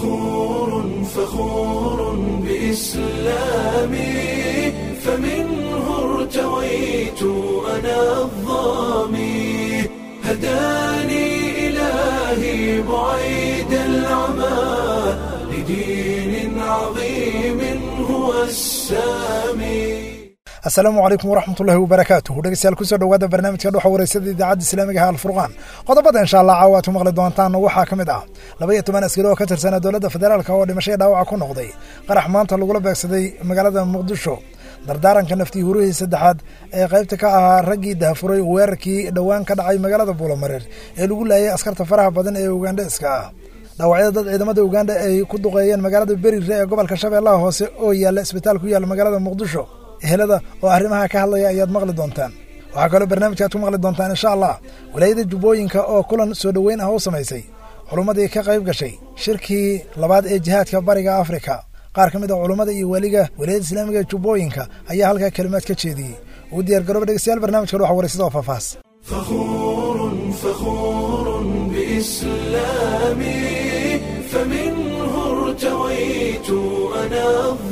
فخور فخور بإسلامي فمنه ارتويت أنا الظامي هداني إلهي بعيد العمى لدين عظيم هو السامي asalaamu calaykum waraxmatullaahi wabarakaatuh dhegeystayaal kusoo dhowaada barnaamijka dhuxa wareysada idaacadda islaamiga ah alfurqaan qodobada insha allah caawa aad ku maqli doontaan waxaa ka mid ah laba iyo toban askari oo ka tirsana dowladda federaalka oo dhimashaya dhaawaca ku noqday qarax maanta lagula beegsaday magaalada muqdisho dardaaranka naftii hurihii saddexaad ee qaybta ka ahaa raggii dahafuray weerarkii dhowaan ka dhacay magaalada buulamareer ee lagu laayay askarta faraha badan ee ugandheska ah dhaawacyada dad ciidamada uganda ay ku duqeeyeen magaalada berire ee gobolka shabeellaha hoose oo yaalla isbitaal ku yaalla magaalada muqdisho ehelada oo arrimaha ka hadlaya ayaad maqli doontaan waxaa kaloo barnaamijka aad ku maqli doontaan insha allah walaayada jubbooyinka oo kulan soo dhoweyn ah u samaysay culummadii ka qayb gashay shirkii labaad ee jihaadka bariga afrika qaar ka mid a culummada iyo weliga walaayada islaamiga ee jubbooyinka ayaa halkaa kelimaad ka jeediyey uu diyaar garooba dhegeystayaal barnamijka dhuxa wareysada oo faafaas فخور فخور بإسلامي فمنه ارتويت أنا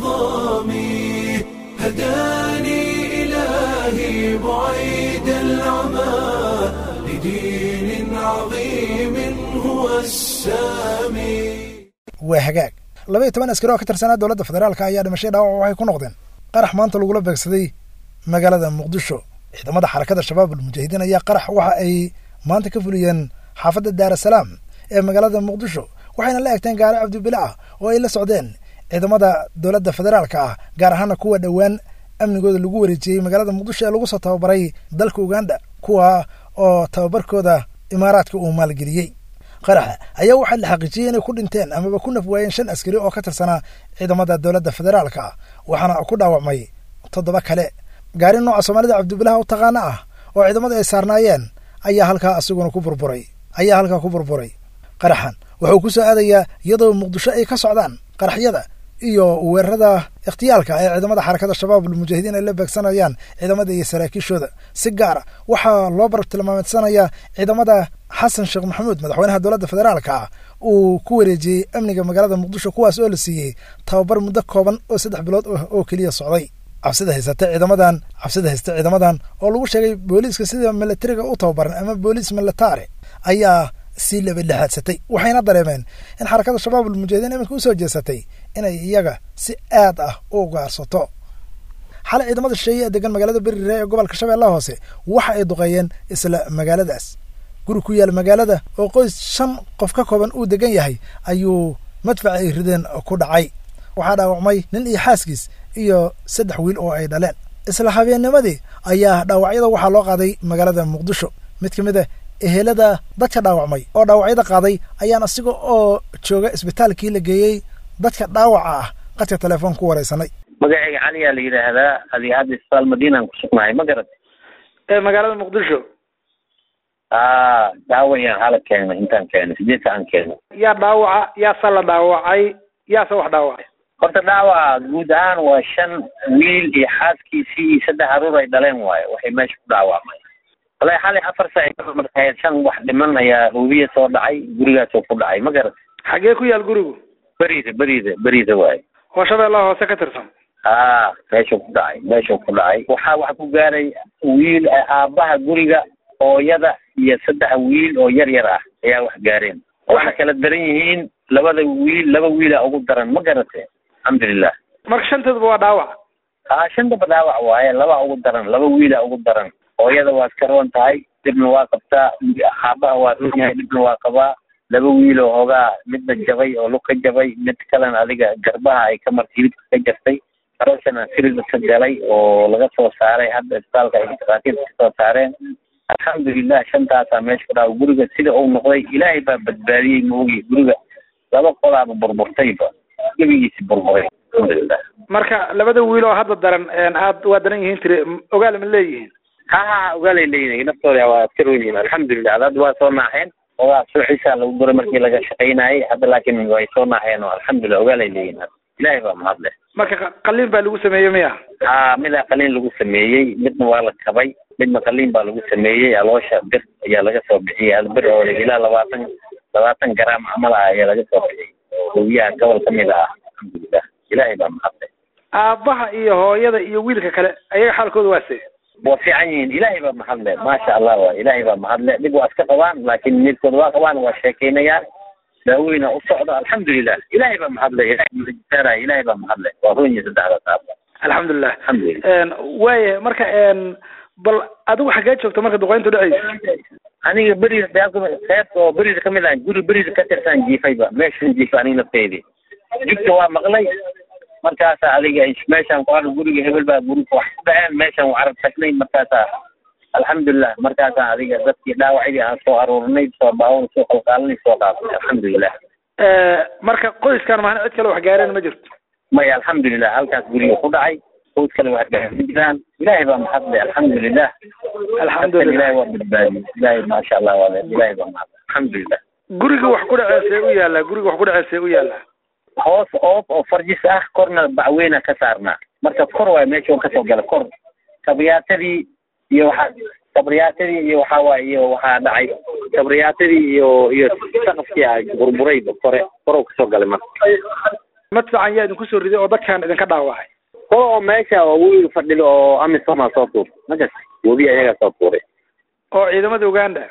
الظامي هداني إلهي بعيد العمى لدين عظيم هو السامي waa hagaag laba iyo toban askari oo ka tirsanaa dowladda federaalka ayaa dhimashay dhaawac waxay ku noqdeen qarax maanta lagula beegsaday magaalada muqdisho ciidamada xarakada shabaab almujaahidiin ayaa qarax waxa ay maanta ka fuliyeen xaafadda daarasalaam ee magaalada muqdisho waxayna la egteen gaari cabdibile ah oo ay la socdeen ciidamada dowladda federaalka ah gaar ahaana kuwa dhowaan amnigooda lagu wareejiyey magaalada muqdisho ee lagu soo tababaray dalka uganda kuwa oo tababarkooda imaaraadka uu maalgeliyey qaraxa ayaa waxaa la xaqiijiyey inay ku dhinteen amaba ku naf waayeen shan askari oo ka tirsanaa ciidamada dowladda federaalka waxaana ku dhaawacmay toddoba kale gaari nooca soomaalida cabdibilaha u taqaana ah oo ciidamadu ay saarnaayeen ayaa halkaa asiguna ku burburay ayaa halkaa ku burburay qaraxan wuxuu ku soo aadayaa iyadoo muqdisho ay ka socdaan qaraxyada iyo weerarada ikhtiyaalka ee ciidamada xarakada shabaab almujaahidiin ay la beegsanayaan ciidamada iyo saraakiishooda si gaara waxaa loo barab tilmaameedsanayaa ciidamada xasan sheekh maxamuud madaxweynaha dowladda federaalka ah uu ku wareejiyey amniga magaalada muqdisho kuwaas oo la siiyey tababar muddo kooban oo saddex bilood oo keliya socday cabsida haysata ciidamadan cabsida haysta ciidamadan oo lagu sheegay booliiska sida milatariga u tababaran ama booliis militare ayaa sii labadhexaadsatay waxayna dareemeen in xarakada shabaab almujaahidiin iminka usoo jeesatay inay iyaga si aad ah u gaarsato xalay ciidamada shisheeye ee degan magaalada berire ee gobolka shabeellaha hoose waxa ay duqeeyeen isla magaaladaas guri ku yaal magaalada oo qoys shan qof ka kooban uu degan yahay ayuu madfaca ay rideen ku dhacay waxaa dhaawacmay nin iyo xaaskiis iyo saddex wiil oo ay dhaleen isla habeennimadii ayaa dhaawacyada waxaa loo qaaday magaalada muqdisho mid ka mid a ehelada dadka dhaawacmay oo dhaawacyada qaaday ayaan asiga oo jooga isbitaalkii la geeyey dadka dhaawaca ah qadka telefoon ku wareysanay magacayga caliyaa la yidhaahdaa adi hadda isbitaal madiinaan ku sugnahay ma garat ee magaalada muqdisho a daawayaan hala keena intaan keena sideedka aan keeno yaa dhaawaca yaase la dhaawacay yaase wax dhaawacay horta dhaawaca guud ahaan waa shan wiil iyo xaaskiisii iyo saddex aruur ay dhaleen waayo waxay meesha ku dhaawacmay walahi xalay afar saac markahayd shan wax dhiman ayaa hubiya soo dhacay gurigaasoo ku dhacay ma garat xagee ku yaal gurigu berida berida berida waayo oo shabeellaha hoose ka tirsan a meeshuu ku dhacay meeshuu ku dhacay waxaa wax ku gaaray wiil aabbaha guriga hooyada iyo saddex wiil oo yar yar ah ayaa wax gaareen waxay kala daran yihiin labada wiil laba wiila ugu daran ma garate alxamdulilah marka shanteeduba waa dhaawac a shantaba dhaawac waaye laba ugu daran laba wiila ugu daran hooyada waa iska roon tahay dhibna waa qabtaa aabbaha waa roon yahay dhibna waa qabaa laba wiiloo hoogaa midna jabay oo lug ka jabay mid kalena adiga garbaha ay ka martay hilibka ka jartay arooshana sirida ka galay oo laga soo saaray hadda isbitaalka ay dhakhaatiirta ka soo saareen alxamdulilah shantaasaa meesha ku dhaawa guriga sida uu noqday ilaahay baa badbaadiyey maogi guriga laba qolaaba burburtayba gebigiisi burburay alxamdulilah marka labada wiil oo hadda daran aad waa daran yihiin tiri ogaal ma leeyihiin ha ha ogaalay leeyihin naftooda waa iska roon yihiin alxamdulilah ad hadda waa soo naaxeen ogaa suuxiisa lagu duray markii laga shaqaynayay hadda laakiin way soo naaxeen oo alxamdulilah ogaalay leeyihin hadda ilaahay baa mahad leh marka qaliin baa lagu sameeyey miya ha midaa qaliin lagu sameeyey midna waa la kabay midna qaliin baa lagu sameeyey aloosha bir ayaa laga soo bixiyey hal bir oo ilaa labaatan labaatan garaam camal ah ayaa laga soo bixiyey oo hooyaha gobol ka mid ah alxamdulilah ilaahay baa mahadle aabbaha iyo hooyada iyo wiilka kale ayaga xaalkooda waa see waa fiican yihiin ilaahay baa mahadle maasha allah wa ilaahay baa mahadle dhib waa iska qabaan laakiin midkood waa qabaan waa sheekeynayaan daaweyna u socda alxamdulilah ilaahay baa mahadle ilaahay masaaraya ilaahay baa mahadle waa runyi saddexdaas aaba alxamdulilah alxamdulilah waaya marka bal adigu xaggee joogta marka duqeyntu dhacaysa aniga beriga qeybta oo beriga kamid ah guri beriga ka tirsan jiifayba meeshan jiifa aniga nafteedii jugta waa maqlay markaasa adiga meeshaan ku arag guriga hebel baa guriga wax ku dhaceen meeshaan waa arag tagnay markaasa alxamdulilah markaasa adiga dadkii dhaawacdii aan soo aruurinay soo baawon soo qalqaalinay soo qaadnay alxamdulilah marka qoyskan maana cid kale wax gaareen ma jirto maya alxamdulilah halkaas guriga ku dhacay qoys kale wax gaareen ma jiraan ilaahay baa mahadle alxamdulilah alxamdulilah ilaahay waa badbaadiyey ilaahay maasha allah waa ilaahay baa mahadle alxamdulilah guriga wax ku dhaceesee u yaallaa guriga wax ku dhaceesee u yaallaa hoos oob oo farjis ah korna bacweyna ka saarnaa marka kor waay meesha kasoo gala kor kabriyaatadii iyo waxaa kabriyaatadii iyo waxaa waay iyo waxaa dhacay kabriyaatadii iyo iyo saqafkii a burburayba kore korow kasoo galay marka madfacan yaa idinku soo riday oo dadkan idinka dhaawacay kor oo meesha oo webiga fadhido oo amisoma soo tuur magas webi ayagaa soo tuuray oo ciidamada uganda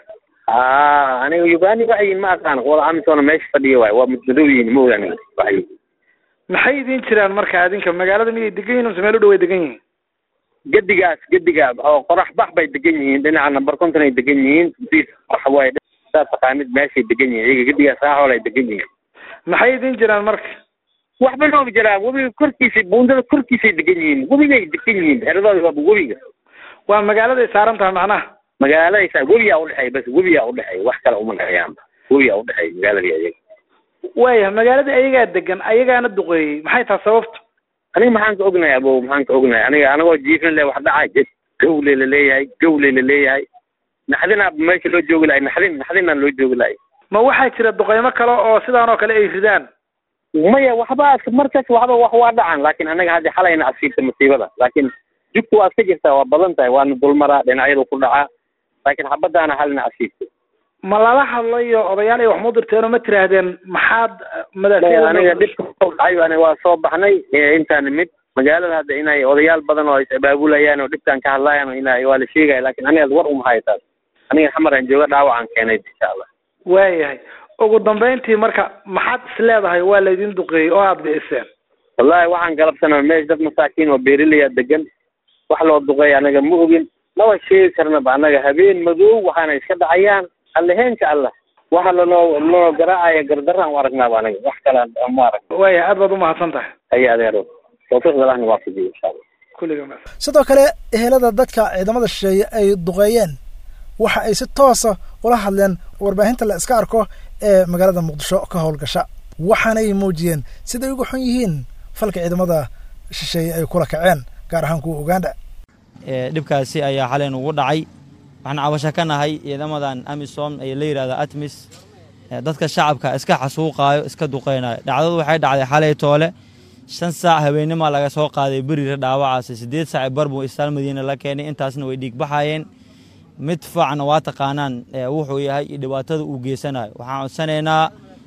a aniga ugani waxay ma aqaan wada amisona meesha fadhiya waay waa madmadow yihin ma ogaani waxay maxay idin jiraan marka adinka magaalada miyay degan yihin mise meel u dhow ay degan yihiin gedigaas gediga oo qorax bax bay degan yihiin dhinaca number conton ay degan yihiin waxa waaye saa taqaanid meeshay degan yihiin iyaga gedigaas raaxool ay degan yihiin maxay idin jiraan marka waxba nooga jiraan webiga korkiisa buundada korkiisay degan yihiin webigay degan yihiin xeradooda waaba webiga waa magaaladay saaran tahay macnaha magaaladaysa webiyaa udhexeeya bas webiyaa udhexeeya wax kale uma dhexeeyaanba webiyaa udhexeeya magaaladii ayaga waaya magaaladii ayagaa degan ayagaana duqeeyey maxay tahay sababtu aniga maxaan ka ognahay abo maxaan ka ognahay aniga anagoo jiifin le wax dhacay gawle laleeyahay gawle laleeyahay naxdinaa meesha loo joogi lahay naxdin naxdinaan loo joogi lahay ma waxaa jira duqeymo kale oo sidaan oo kale ay ridaan maya waxba markas waxba wax waa dhacan laakin anaga haddi xalayna asiibta masiibada laakin jugta waa iska jirtaa waa badan tahay waana dulmaraa dhinacyadu ku dhacaa laakin xabadaana halina asiibta ma lala hadlayo odayaal ay wax mu dirteen oo ma tiraahdeen maxaad aniga dhibka soo dhacay aniga waa soo baxnay intaan mid magaalada hadda inay odayaal badan oo is abaabulayaan oo dhibkan ka hadlayaan oo ina waa la sheegaya lakin aniga war uma hayo taas aniga xamaraan jooga dhaawacaan keenay insha allah waayahay ugu dambayntii marka maxaad is leedahay waa laydin duqeeyey oo aada biciseen wallahi waxaan galabsanaa meesha dad masaakiin oo beerilaya degan wax loo duqeeya anaga ma ogin laba sheegi karnaba anaga habeen madow waxaana iska dhacayaan alleheenka allah waxa lanoo lanoo garaacaya gardaraan u aragnaaba anaga wax kale ma arag waaya aad baad umahadsan tahay haya adeero tawfiiqda allahna waafajiyo insha allah kulliga ma sidoo kale ehelada dadka ciidamada shisheeye ay duqeeyeen waxa ay si toosa ula hadleen warbaahinta la iska arko ee magaalada muqdisho ka howlgasha waxaanay muujiyeen siday uga xun yihiin falka ciidamada shisheeye ay kula kaceen gaar ahaan kuwa uganda dhibkaasi ayaa xalay nugu dhacay waxaan cabasho ka nahay ciidamadan amisom ee la yidhahda atmis dadka shacabka iska xasuuqaayo iska duqeynayo dhacdadu waxay dhacday xalay toole shan saac habeenimaa laga soo qaaday berira dhaawacaasi siddeed saac bar buu istaal madiina la keenay intaasna way dhiigbaxayeen mid faacna waa taqaanaan wuxuu yahay iyo dhibaatada uu geysanayo waxaan codsanaynaa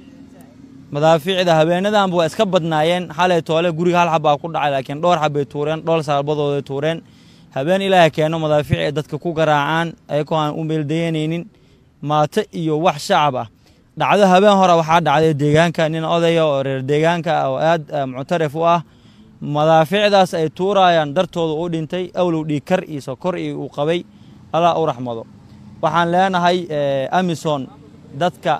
madaafiicda habeenadanba waa iska badnaayeen xalay toole guriga hal xabbaa ku dhacay laakiin dhowr xabbay tuureen dhowr saalbadooday tuureen habeen ilaahay keeno madaafiic ay dadka ku garaacaan ayagoo aan u meeldayanaynin maato iyo wax shacab ah dhacdo habeen hore waxaa dhacday deegaanka nin odaya oo reer deegaanka ah oo aad muctarif u ah madaafiicdaas ay tuurayaan dartooda u dhintay awlow dhiigkar iyo sokor iyo uu qabay allah u raxmado waxaan leenahay amison dadka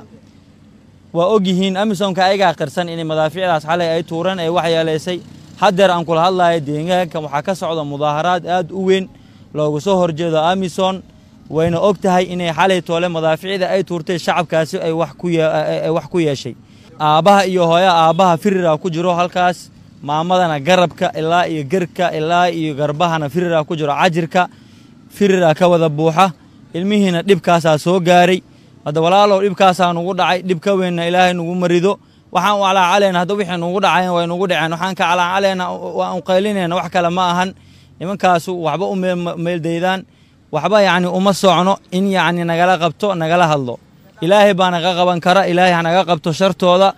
waa ogyihiin amisonka ayagaa qirsan inay madaafiicdaas xalay ay tuureen ay waxyeelaysay haddeer aan kula hadlayo deegaanka waxaa ka socda mudaaharaad aad u weyn loogu soo horjeedo amison wayna og tahay inay xalay toole madaafiicda ay tuurtay shacabkaasi ay wax ku yeeshay aabbaha iyo hooya aabbaha firira ku jiro halkaas maamadana garabka ilaa iyo gerka ilaa iyo garbahana firira ku jiro cajirka firira ka wada buuxa ilmihiina dhibkaasaa soo gaaray hadda walaalow dhibkaasaa nugu dhacay dhib ka weynna ilaahay nugu marido waxaan u calaacalayna hadda wixii nugu dhacayn way nugu dhaceen waxaan ka calaacalayna waan qaylinayna wax kale ma ahan nimankaasu waxba u meeldaydaan waxba yacni uma socno in yacni nagala qabto nagala hadlo ilaahay baa naga qaban kara ilaahay hanaga qabto shartooda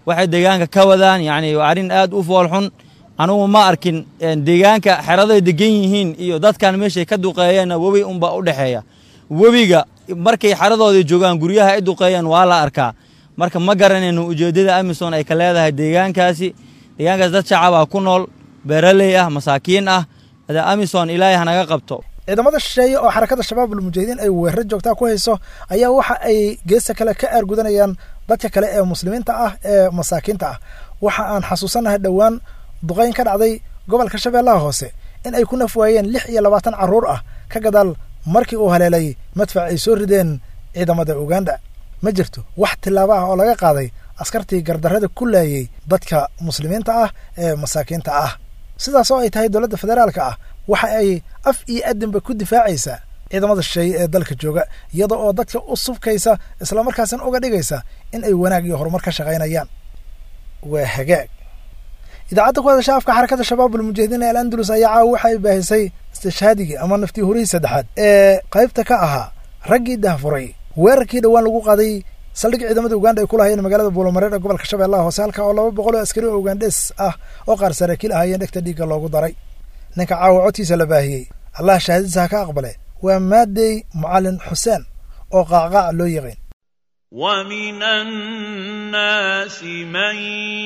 waxay deegaanka ka wadaan yacni waa arrin aad u foolxun anugu ma arkin deegaanka xeraday degan yihiin iyo dadkan meeshay ka duqeeyeenna webi unbaa u dhexeeya webiga markay xeradoodii joogaan guryaha ay duqeeyeen waa la arkaa marka ma garanayno ujeeddada amisom ay ka leedahay deegaankaasi deegaankaas dad shacabaa ku nool beeraley ah masaakiin ah amisom ilaahay hanaga qabto ciidamada shisheeye oo xarakada shabaabul mujaahidiin ay weeraro joogtaa ku hayso ayaa waxa ay geesta kale ka aargudanayaan dadka kale ee muslimiinta ah ee masaakiinta ah waxa aan xasuusannahay dhowaan duqayn ka dhacday gobolka shabeellaha hoose in ay ku naf waayeen lix iyo labaatan carruur ah ka gadaal markii uu haleelay madfac ay soo rideen ciidamada uganda ma jirto wax tillaabo ah oo laga qaaday askartii gardarrada ku laayey dadka muslimiinta ah ee masaakiinta ah sidaas oo ay tahay dowladda federaalka ah waxa ay af iyo adinba ku difaacaysaa ciidamada shisheeye ee dalka jooga iyada oo dadka u subkaysa islamarkaasina uga dhigaysa in ay wanaag iyo horumar ka shaqaynayaan waa hagaag idaacadda ku hadasha afka xarakada shabaabul mujaahidiin ee al andalus ayaa caawa waxa ay baahisay istishhaadigii ama naftii horihii saddexaad ee qaybta ka ahaa raggii dahfuray weerarkii dhowaan lagu qaaday saldhig ciidamada uganda ay ku lahayeen magaalada buulamareer ee gobolka shabeellaha hoose halka oo laba boqol oo askari oo ugandhes ah oo qaar saraakiil ahaayeen dhegta dhiigga loogu daray ninka caawa codkiisa la baahiyey allah shahaadadiisa ha ka aqbale waa maadey mucalin xuseen oo qaacqaac loo yaqiin ومن الناس من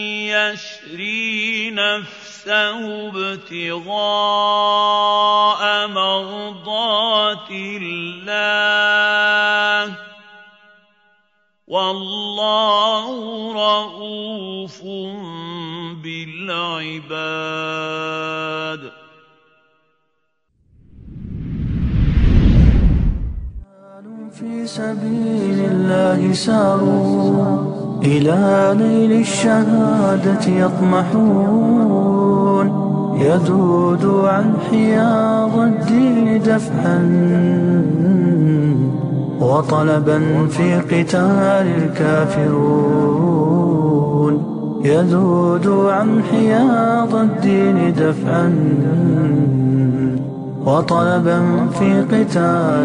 يشري نفسه ابتغاء مرضات الله والله رؤوف بالعباد في سبيل الله ساروا إلى نيل الشهادة يطمحون يذود عن حياض الدين دفعا وطلبا في قتال الكافرون يذود عن حياض الدين دفعا وطلبا في قتال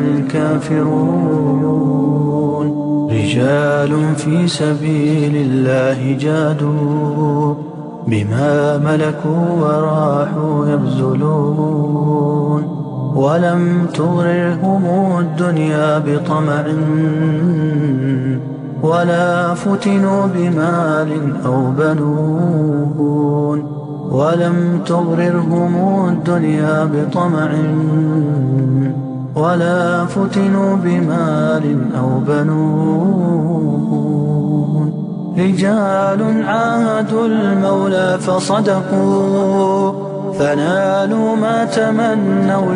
الكافرون رجال في سبيل الله جادوا بما ملكوا وراحوا يبذلون ولم تغررهم الدنيا بطمع ولا فتنوا بمال أو بنون ولم تغررهم الدنيا بطمع ولا فتنوا بمال أو بنون رجال عاهدوا المولى فصدقوا فنالوا ما تمنوا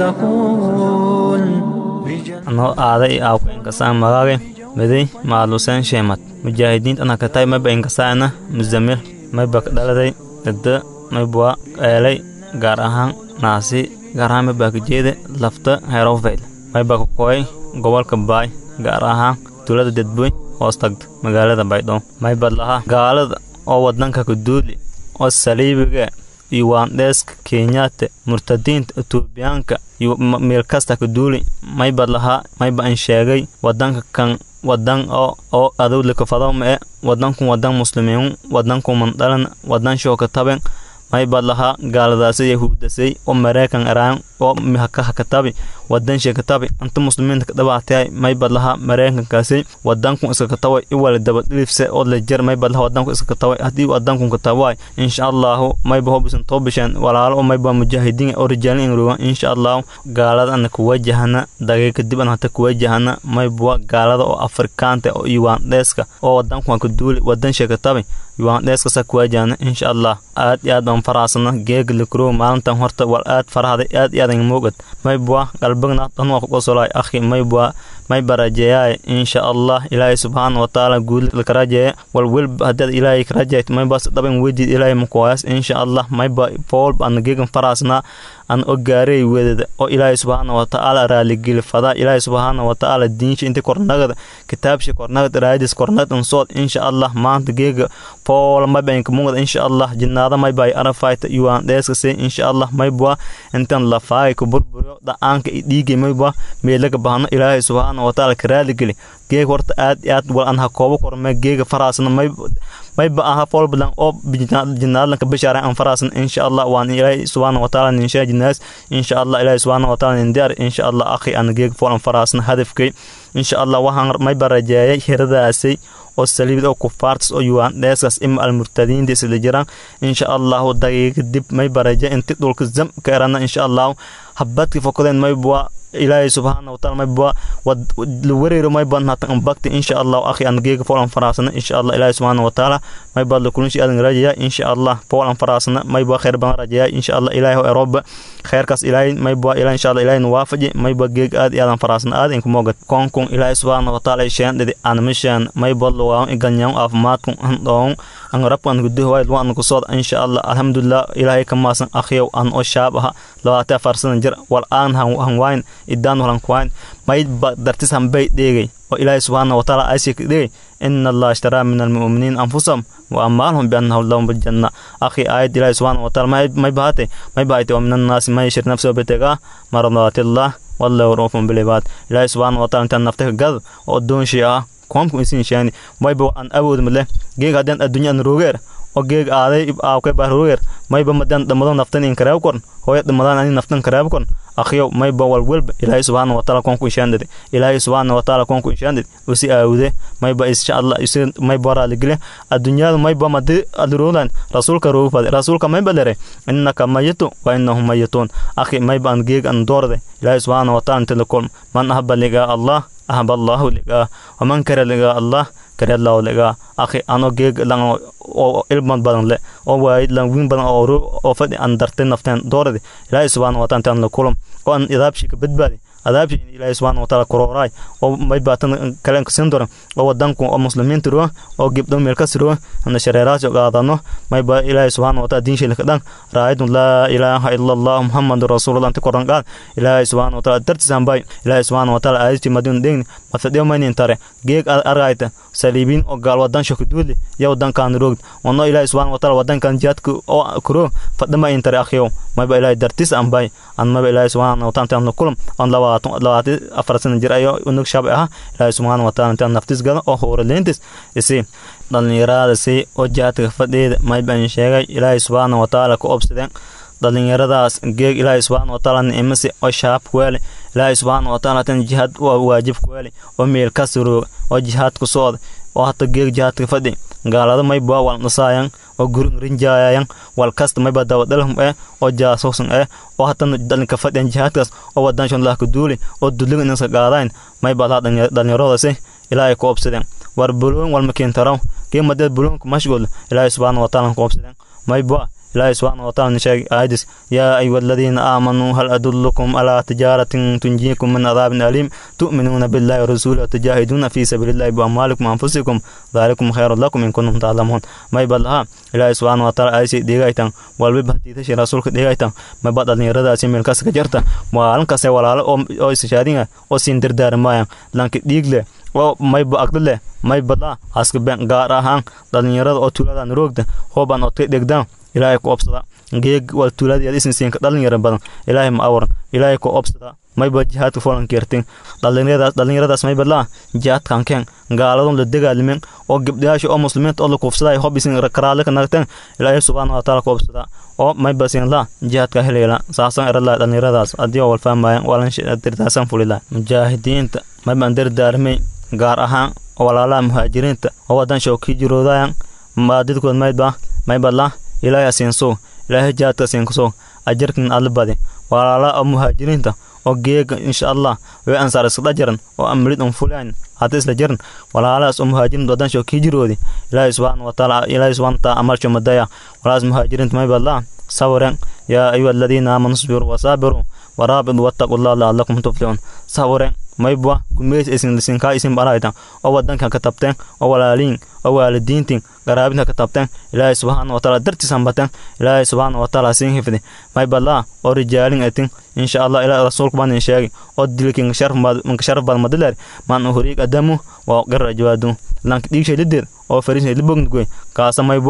يرزقون anoo aaday aawka inkasaan magaage miday maaluseen sheemad mujaahidiinta anakatay mayba inkasaana musamil mayba dhaladay dada maybwa eelay gaar ahaan naasi gaar ahaan maybaa kajeede lafta herofeyl maybaa kakoy gobolka baay gaar ahaan tuulada dedboy hoos tagda magaalada baydhabo maybad lahaa gaalada oo wadanka kaduuli oo saliibiga iyo waandheeska kenyaata murtadiinta etoobiyaanka iyo meel kasta kaduuli maybad lahaa mayba an sheegay wadanka kan wadan oo oo adowlika fadawma e wadankun wadan muslimiin wadanku mandhalan wadan shooka taben maybad lahaa gaaladaasi yahuudasay oo mareykan eraan oo hakatabi wadan shekatabi anta muslimiinta kadhabaatay maybad lahaa mareykankaasi wadankun iskakataway iwala dabadhilifse oo lejer maybad lahaa wadanku iskakataway haddii wadankun katawaay insha allahu mayba hobisan toobisheen walaalo oo mayba mujaahidiin oo rijaalin ingruga insha allahu gaalada ana kuwajahana dagay kadib ana hata kuwajahana maybwa gaalada oo afrikaanta oo iwaandheeska oo wadankun kaduuli wadan shekatabi iwaandheeskasa kuwajahana insha allah aad iyo aad baan faraasana geega likrow maalintan horta wal aad farahday aad iyo aadan moogad maybwa qalbigna dhanwaa kuqosolay akhi maybwa may barajeeyaay insha allah ilaahay subxaana watacaala guud lakarajeeye wal welba haddaad ilaahay karajayt maybas dhaban wejid ilaahay makuwaayas insha allah mayba foolba ana geegan faraasna an o gaarey wedada oo ilaahay subxaana watacaala raaligeli fadaa ilaahay subxaana watacaala diinsha inta kornagada kitaabsha kornagad raadis kornagad ansood insha allah maanta geega foola mayba inkamungad insha allah jinnaada mayba ay arafayta iwaan dheeskase insha allah maybwa intan lafaagay ku burburiyo dha'aanka i dhiigay maybwa meelaga bahano ilaahay subxaana watacaala ka raaligeli geega horta aad i aad wal an ha koobo korme geega faraasna may mayba aha folbalan oo jinaadlanka bishaaran an faraasan insha allah waan ilaahay subxaana wataala ninshaa jinaas insha allah ilaahay subxaana wataala nindiyaar insha allah akhi an geeg fol an faraasan hadafkay insha allah waxaan mayba rajeeyay hiradaasay oo saliibid oo kufaartas oo yuwaan dheeskaas ima almurtadiinta isla jiraan insha allahu daqiiqa dib may baraje inti dhulka zam ka erana insha allahu habadka fokadeen mayba ilaahay subxaana wataala mayba la wareero mayba natan ambakti insha allahu akhi an geega fool an faraasana insha allah ilaahay subxaana wataala mayba la kulinshi adan rajaya insha allah fool an faraasana mayba khayr badan rajaya insha allah ilaahay ho eroba khayrkaas ilaahay mayba ilaahay insha allah ilaahay waafaji mayba geeg aad iyo aadan faraasana aad inku moogad koonkun ilaahay subxaana wataala isheen dhidi aan mishaan mayba luwaan iganyawn aafimaadkun handhoon an rabkan guduhu wayd waan ku sood insha allah alhamdulillah ilaahay ka maasan akhiyow an oo shaab aha labaatan afar sana jir wal aan han wayn idaan holan kuwayn mayd ba dartis han bay dheegay oo ilaahay subxaana wataala aysik dhegay ina allah ishtaraa min almu'miniin anfusahum wa amwaalahum biannahum lahum biljanna akhi aayad ilaahay subxaana wataala may bahate may bahate wa min annaasi man yashri nafsahu bitagaa maradaatiillah wallahu ruufun bilibaad ilaahay subxaana wataala intaan naftaka gad oo addoonshii ah koomku isin sheeni mayba an awood male geeg haddeen adduunya an rogeer oo geeg aaday aawkay baa rogeer mayba madaan dhammado naftan in kareeb korn hooya dhammadaan ani naftan kareeb korn akhiyow mayba walwelba ilaahay subxaana wataala koonku ishaandade ilaahay subxaana wataala koonku ishaandade usi aawude mayba insha allah isi mayba raaligile adduunyada mayba madi adroolan rasuulka roogfade rasuulka mayba lere innaka mayitu wa innahum mayituun akhi mayba an geeg an doorde ilaahay subxaana wataala inta la kulm man ahaba ligaa allah ahaba allahu ligaa waman kare ligaa allah kare allahu ligaa akhi ano geeg lang oo ilman badan le oo waayid lang win badan oo oo fadhi an dartay nafteen doorade ilaahay subxaana wataala intaan la kulm oo an idaabshi ka badbaadi adaabshi ilaahay subxaana wataala korooraay oo may baatan kalen kasin doran oo wadanku oo muslimiinta roo oo gibdho meel kas roo ana shareeraas oo qaadano may ba ilaahay subxaana wataala diin sheelka dhan raayidun laa ilaaha ila allah muhammadu rasuulullah inta koran qaad ilaahay subxaana wataala dartisan bay ilaahay subxaana wataala aayadti madin degni mafadhiyo maynin tare geeg argayta saliibiin oo gaal wadan shakuduuli ya wadankan roogd ono ilaahay subxaana wataala wadankan jihaadka oo kuro fadhama in tare akhyow mayba ilaahay dartis an bay an mayba ilaahay subxaana wataala intaan kulam on labaatan labaatan afar sana jir ayo unug shab ah ilaahay subxaana wataala intaan naftis gada oo hooraleyntis isi dhallinyarada si oo jihaadka fadheeda mayban sheegay ilaahay subxaana wataala ku obsadeen dhallinyaradaas geeg ilaahay subxaana wataala nicmasi oo shaab kuweele ilaahay subxaana wataala tan jihaad waa waajib kuweele oo meel ka surooga oo jihaad ku socda oo hata geeg jihaadka fadhi gaalada mayba wal nasaayan oo gurin rinjaayayan wal kasta mayba dawadalhum eh oo jaasuusan eh oo hatana dhalinka fadhiyan jihaadkaas oo wadanshon lahka duuli oo duliga inaska qaadayn mayba laha dhallinyaradasi ilaahay ku obsadeen war buloon walma keentaraw kii madeed buloonku mashguul ilaahay subxaana wataala ku obsadeen mayba إلهي سبحانه وتعالى نشاء آيدس يا أيها الذين آمنوا هل أدلكم على تجارة تنجيكم من عذاب أليم تؤمنون بالله ورسوله وتجاهدون في سبيل الله بأموالكم وأنفسكم ذلكم خير لكم إن كنتم تعلمون ما يبلها إلهي سبحانه وتعالى آيسي ديغايتان والبي بحتي تشي رسولك ديغايتان ما بعد أن يرد أسي ملكاس كجرتا وعلن كسي ولا أو إستشادين أو سندر دار مايان لانك ديغلي oo mayba aqdale maybala askaben gaar ahaan dhallinyarada oo tuuladan roogda hooban oo dhegdaan ilaahay ku obsada geeg wal tuulada isinsiinka dhalinyaro badan ilaahay ma awaran ilaahay ku obsada mayba jihaadka folankeertin dhallinyaradaas dhallinyaradaas maybala jihaadkan keen gaaladon la dagaalimen oo gabdhayaasha oo muslimiinta oo la kuufsaday hob isin karaale ka nagteen ilaahay subxaana wa taala ku obsada oo mayba sin la jihaadka helayla saasan erala dhallinyaradaas haddii wal fahmayan walan dirtaasan fulila mujaahidiinta mayban dardaarmay gaar ahaan walaalaha muhaajiriinta oo wadan showkii jiroodayan maadidkood maydba maybadla ilaahay asiinso ilaahay jihaadka asiinkuso ajarkin adla badi walaalaha oo muhaajiriinta oo geega insha allah way ansaar iskada jaran oo amrid un fulaan hadda isla jaran walaalahaas oo muhaajiriinta wadan showkii jiroodi ilaahay subxaana wataala ilaahay subxaana wataala amalsho madaya walaalahaas muhaajiriinta maybadla sawiran yaa ayuha aladiina aamanu isbiruu wasaabiruu waraabidu wattaqu llah lacalakum tuflixuun sawiran maybwa gumeys isin lisinkaa isin baraytan oo wadanka ka tabteen oo walaaliin oo waalidiintin qaraabinta ka tabteen ilaahay subxaana wataala dartiisan bateen ilaahay subxaana wataala siin hifdi maybadlaa oo rijaalin etin insha allah ilaa rasuulku baan in sheegi oo dilkin sharaf baad madileer maan uhuriig adamu waa qira jawaadu lank dhiigshay lideed oo fariisay libogndgoy kaasa maybwa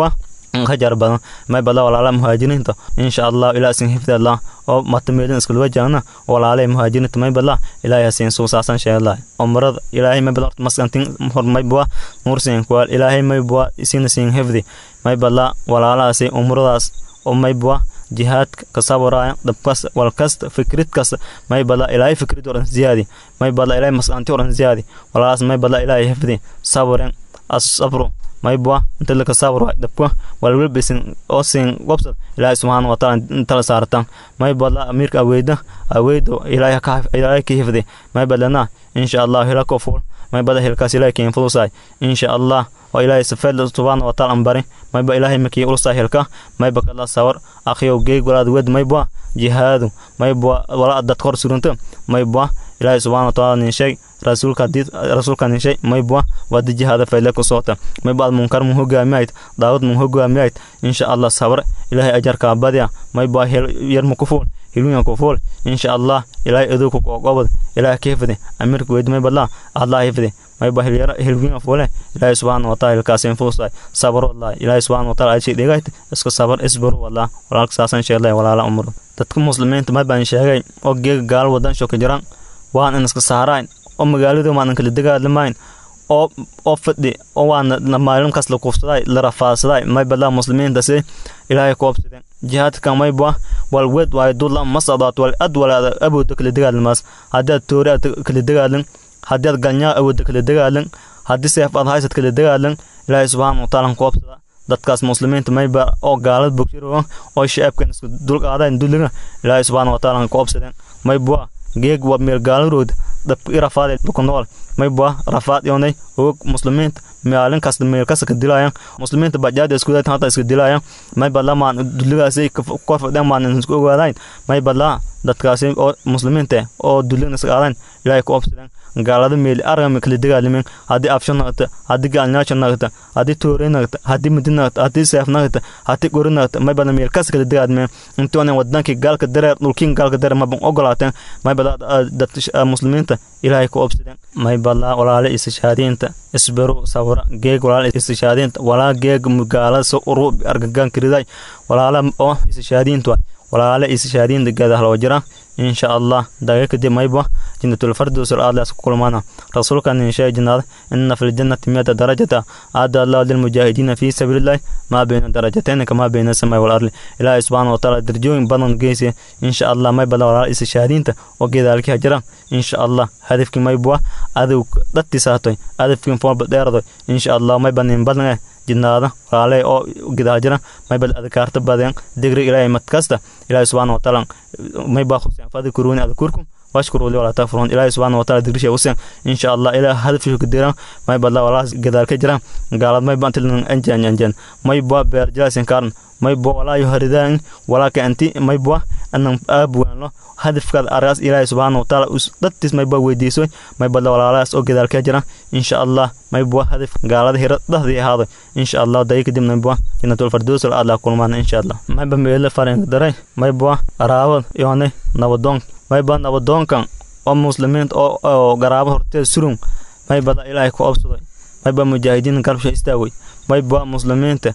hajar badan may bada walaala muhaajiriinta insha allah ilaa sin hifdallah oo matameelin iskula wajahna walaalay muhaajiriinta may bada ilaahay hasiin suusaasan sheelay umrada ilaahay may bada maskantin hor may bua nuursin kuwal ilaahay may bua isina sin hifdi may bada walaalaasi umradaas oo may bua jihaadka ka sabaraya dabkas walkasta fikrid kasta may bada ilaahay fikrid oran ziyaadi may bada ilaahay maskanti oran ziyaadi walaalaas may bada ilaahay hifdi sabren asabru maybwa inta laka sabro dabka walwalbesin oo sin wabsad ilaahay subxaana wataala intala saartan may badla amiirka aweyda aweydo ilaahay ka ilaahay ka hifdi may badlana insha allah hila ko ful may bada hilkaas ilaahay ka influsay insha allah oo ilaahay safeed subxaana wataala ambari may ba ilaahay makii ulusa hilka may ba kala sawar akhiyo geeg walaad wed may ba jihaadu may ba wala dad kor surunta may ba ilaahay subxaana wataala nin sheeg rasuulka hadii rasuulka nishay maybwa wadi jihaada fayle ku soota mayba ad munkar mun hogaamiyayd daawad mun hogaamiyayd insha allah sabar ilaahay ajarka badya mayba yar mu kufuul hilwiyan kufuul insha allah ilaahay aduu ku qobad ilaahay keefade amirka weyd maybadla allah hifde mayba hilyara hilwiyan fuule ilaahay subxaana wataala hilkaasin fuusay sabar wallah ilaahay subxaana wataala adshay dhegayt iska sabar isbaru wallah walaalka saasan sheelay walaala umru dadka muslimiinta maybaan sheegay oo geega gaal wadan shoka jiraan waan in iska saarayn oo magaaladu maanan kala dagaalamayn oo oo fadhi oo waana maalinkaas la kufsaday la rafaadsaday may badaa muslimiintasi ilaahay ku obsadeen jihaadkan mayba wal wed waayo dulla masadaat wal ad walaada awooda kala dagaalamaas haddii aad toori aad kala dagaalan haddii aad galnyaa awooda kala dagaalan haddii seef aad haysad kala dagaalan ilaahay subxaana wataala ku obsada dadkaas muslimiinta mayba oo gaalad bogsiro oo shacabkan isku dulqaadayn dulliga ilaahay subxaana wataala ku obsadeen mayba geeg waa meel gaalarood dabka i rafaad ku nool mayba rafaad yoonay og muslimiinta maalin kasta meel kasta ka dilaayaan muslimiinta bajaada isku daytan hata iska dilaayaan mayba lamaan dulligaasi kor fadheen maan isku ogaadayn mayba laa dadkaasi oo muslimiinta oo dullina iska aadayn ilaahay ku obsadeen gaalada meel argama kala dagaalamen haddii afsho nagta haddii gaalnyaasho nagta haddii toore nagta haddii midi nagta haddii seef nagta haddii qori nagta may badan meel kas kala dagaalmen intoona wadankii gaalka dareer dhulkiin gaalka dareer maban ogolaateen may bada dad muslimiinta ilaahay ku obsadeen may bada walaale istishaadiinta isbaru sawra geeg walaale istishaadiinta walaa geeg gaalada so uru argagaan kiriday walaala oo istishaadiintu walaale istishaadiinta geedahaloo jira insha allah daga kadib mayba jannatul fardows aadlaas ku kulmaana rasuulka nin sheeg jannada inna fil jannati miyata darajata aada allah lil mujaahidiina fi sabilillahi ma bayna darajatayn kama bayna samai wal ardi ilaahay subhanahu wa ta'ala darjooyin badan geesi insha allah may bada walaal is shahaadiinta oo geedaalkii jira insha allah hadafkii may bua adow dadti saatoy hadafkii foolba dheerado insha allah may banin badan jinaada walaale oo gidaa jira may bal adkaarta badan digri ilaahay madkasta ilaahay subhanahu wa ta'ala may baa khuseen fadhkuruni adkurkum واشكروا لي ولا تكفرون إلهي سبحانه وتعالى دقريش وسن إن شاء الله إلى هدف في كديرا ما يبلا ولا قدار كجرا قال ما يبان تلن أنجان أنجان ما يبوا بيرجاس كارن ما يبوا ولا يهردان ولا كأنتي ما يبوا أن أبو الله هدف كذا أرأس إلهي سبحانه وتعالى دتس ما يبوا ويديسوي ما يبلا ولا لاس أو قدار كجرا إن شاء الله ما يبوا هدف قال هذا هرد هذا إن شاء الله دايك دم نبوا إن تول فردوس الأعلى كل ما إن شاء الله ما يبوا ميل فارن دري ما يبوا أراود يعني نودون mayba nabadoonkan oo muslimiinta oo garaabo horteed surun maybada ilaahay ku obsaday mayba mujaahidiin galbsha istaagay mayba muslimiinta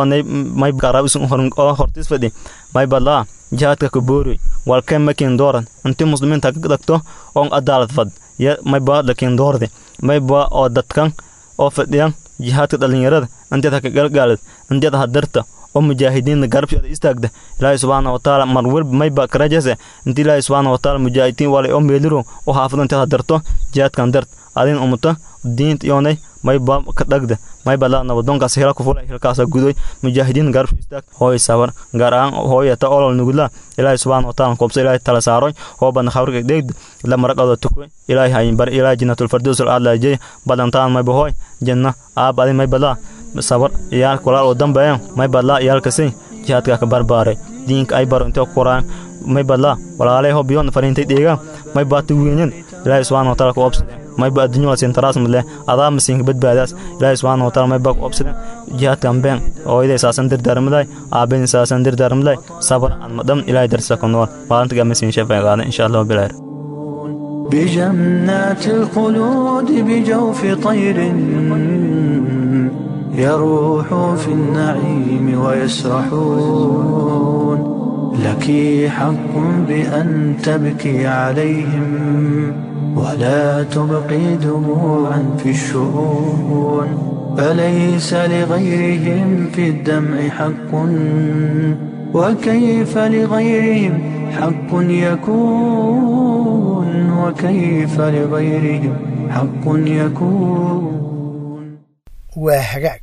may garaabo hortiis fadhi mayba laa jihaadka ka boori walkeen makin dooran inti muslimiinta ka dhagto oon adaalad fad mayba lakin doorde mayba oo dadkan oo fadhiyan jihaadka dhalinyarada inteed ha ka galgaalad inteed ha darta oo mujaahidiinta garabsheeda istaagda ilaahay subxaana watacaala mar walba mayba karajase inta ilaahay subxaana watacaala mujaahidiin wale oo meeliro oo xaafado inteed ha darto jihaadkan dart adin umuta diinta iyoonay mayba ka dhagda mayba la nabadoonkaas hela ku fulay hilkaasa gudoy mujaahidiin garabsha istaag hooy sabar gaar ahaan hooyata olol nugula ilaahay subxaana watacaala koobsa ilaahay tala saaroy hoo badna khawriga dheegda la maraqado tukoy ilaahay hayin bar ilaahay jannatul fardows al aadla jey badantaan mayba hooy janna aab adin mayba laa sabar iyaalka walaal oo dambeeyan may badlaa iyaalkasi jihaadka ka barbaaray diinka ay baro intee ku qoraan may badlaa walaalay ho biyoon fariintay dheegaan may baati weenyan ilaahay subxaana wataala ku obsadeen may ba adduunyo wala sintaraas male adaa masiinka badbaadaas ilaahay subxaana wataala may baa ku obsadeen jihaadkan been hooyaday saasan dirdaarmaday aabayn saasan dirdaarmaday sabar aan madam ilaahay darsa ku nool maalinta gaamasiin shafay qaada insha allah bilaar بجنات الخلود بجوف طير يروحوا في النعيم ويسرحون لك حق بأن تبكي عليهم ولا تبقي دموعا في الشؤون فليس لغيرهم في الدمع حق وكيف لغيرهم حق يكون وكيف لغيرهم حق يكون waa hagaag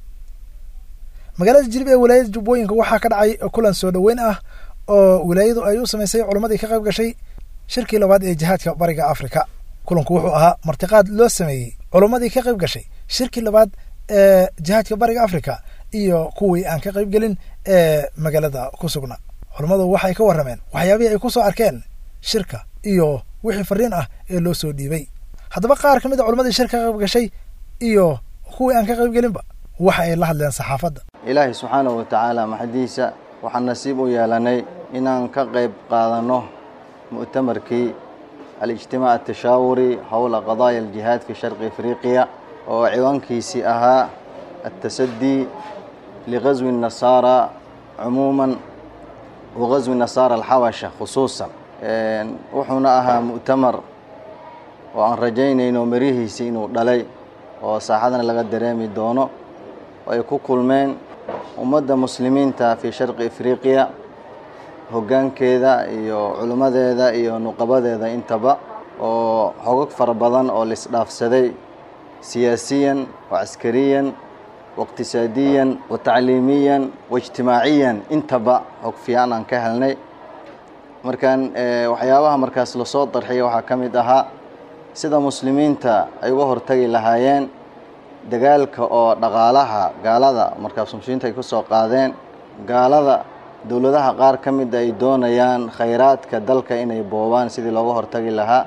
magaalada jilib ee wilaayada jubbooyinka waxaa ka dhacay kulan soo dhoweyn ah oo wilaayadu ay u samaysay culammadii ka qayb gashay shirkii labaad ee jihaadka bariga afrika kulanku wuxuu ahaa martiqaad loo sameeyey culammadii ka qayb gashay shirkii labaad ee jihaadka bariga afrika iyo kuwii aan ka qayb gelin ee magaalada ku sugna culammadu waxay ka warrameen waxyaabihii ay ku soo arkeen shirka iyo wixii fariin ah ee loo soo dhiibay haddaba qaar ka mid a culammadii shirka ka qayb gashay iyo kuwii aan ka qayb gelinba waxa ay la hadleen saxaafadda ilaahay subxaanahu wa tacaala maxadiisa waxaan nasiib u yeelanay inaan ka qayb qaadanno mu'tamarkii alijtimaac atashaawuri howla qadaaya aljihaad fi sharqi afriqiya oo ciwaankiisii ahaa atasadii ligaswi الnasaara cumuuman wa gaswi nasaara alxabasha khusuusan wuxuuna ahaa mu'tamar oo aan rajaynayno marihiisii inuu dhalay oo saaxadana laga dareemi doono oo ay ku kulmeen ummadda muslimiinta fii sharqi afriqiya hoggaankeeda iyo culimmadeeda iyo nuqabadeeda intaba oo hogag fara badan oo laisdhaafsaday siyaasiyan wa caskariyan wa iqtisaadiyan wa tacliimiyan wa ijtimaaciyan intaba hog fiican aan ka helnay markaan waxyaabaha markaas lasoo darxiya waxaa ka mid ahaa sida muslimiinta ay uga hortagi lahaayeen dagaalka oo dhaqaalaha gaalada markaas muslimiinta ay ku soo qaadeen gaalada dowladaha qaar ka mida ay doonayaan khayraadka dalka inay boobaan sidii looga hortagi lahaa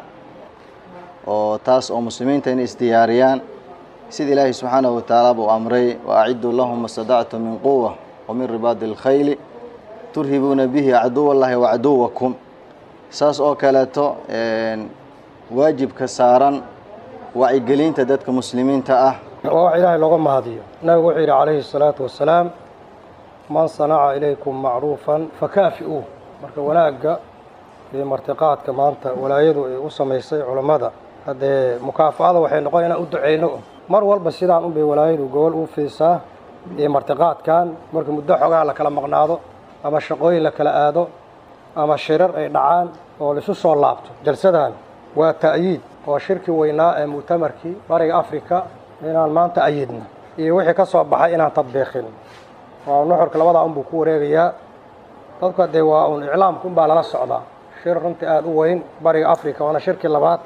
oo taas oo muslimiinta inay isdiyaariyaan sida ilaahay subxaanahu watacaala buu amray wa aciduu lahum mastadactu min quwa wa min ribaadi alkhayli turhibuuna bihi caduw allahi wa caduwakum saas oo kaleeto waajibka saaran wacyigelinta dadka muslimiinta ah waa wax ilaahay looga mahadiyo nabigu wuxuu yidhi calayhi الsalaatu wasalaam man sanaca ilaykum macruufan fakaafi'uu marka wanaagga iyo martiqaadka maanta walaayadu ay u samaysay culammada haddee mukaafa'ada waxay noqon inaan u ducayno mar walba sidaan unbay walaayadu gobol u fiisaa iyo martiqaadkan marka muddo xogaha la kala maqnaado ama shaqooyin la kala aado ama shirar ay dhacaan oo laisu soo laabto jalsadan waa ta'yiid oo shirki weynaa ee mu'tamarkii bariga afrika inaan maanta ayidno iyo wixii ka soo baxay inaan tadbiiqin waa nuxurka labadaa unbuu ku wareegayaa dadka dee waa un iclaamka unbaa lala socdaa shir runtii aada u weyn bariga afrika waana shirkii labaad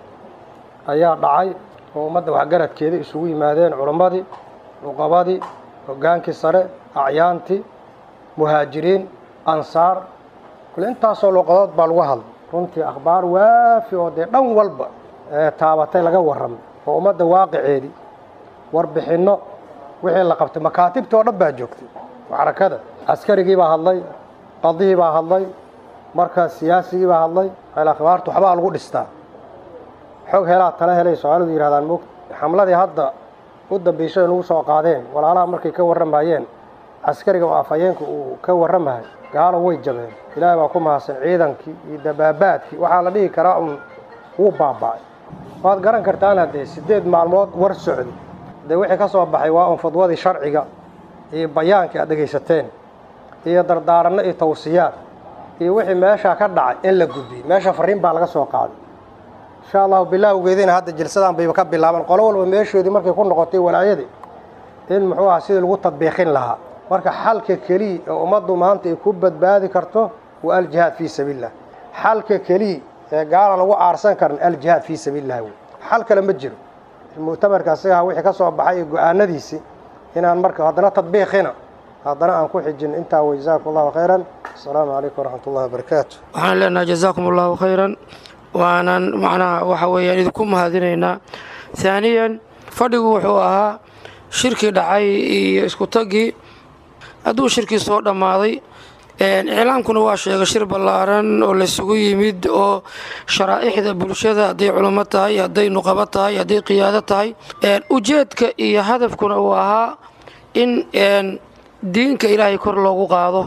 ayaa dhacay oo ummadda waxgaradkeeda isugu yimaadeen culammadii nuqabadii hoggaankii sare acyaantii muhaajiriin ansaar kule intaasoo luqadood baa lagu hadlay runtii akhbaar waafi oo dee dhan walba ee taabatay laga warramay oo ummadda waaqiceedii warbixinno wixii la qabtay makaatibtii oo dhan baa joogtay xarakada askarigii baa hadlay qadihii baa hadlay markaas siyaasigii baa hadlay al akhbaartu waxbaa lagu dhistaa xog helaa tala helay soomaalidu yidhahdaan moogta xamladii hadda u dambaysay nagu soo qaadeen walaalaha markay ka warramayeen caskariga oo afhayeenka uu ka warramahay gaalo way jabeen ilaahay baa ku mahadsan ciidankii iyo dabaabaadkii waxaa la dhihi karaa un wuu baaba'ay waad garan kartaan haddee siddeed maalmood war socday dee wixii ka soo baxay waa un fadwadii sharciga iyo bayaankii aad dhegaysateen iyo dardaaranno iyo tawsiyaad iyo wixii meeshaa ka dhacay in la gudbiyey meesha fariin baa laga soo qaaday insha allahu bilaawgeediina hadda jilsadan bayba ka bilaaban qolo walba meeshoodii markay ku noqotay walaayadii in muxuu aha sidii lagu tadbiiqin lahaa marka xalka keliya ee ummaddu maanta ay ku badbaadi karto waa aljihaad fii sabiilillah xalka keliya ee gaala lagu aarsan karan aljihaad fii sabiililah wey xal kale ma jiro mu'tamarka asigaha wixii ka soo baxay iyo go-aanadiisii inaan marka haddana tadbiiqina haddana aan ku xijin intaa wey jazaakum allahu khayran asalaamu calaykum waraxmat ullahi wabarakaatu waxaan leenahay jazaakum allahu khayran waanan macnaha waxa weeyaan idinku mahadinaynaa haaniyan fadhigu wuxuu ahaa shirkii dhacay iyo isku taggii hadduu shirkii soo dhammaaday iclaamkuna waa sheegay shir ballaaran oo laysugu yimid oo sharaa'ixda bulshada hadday culummo tahay hadday nuqabo tahay hadday qiyaado tahay ujeedka iyo hadafkuna uu ahaa in diinka ilaahay kor loogu qaado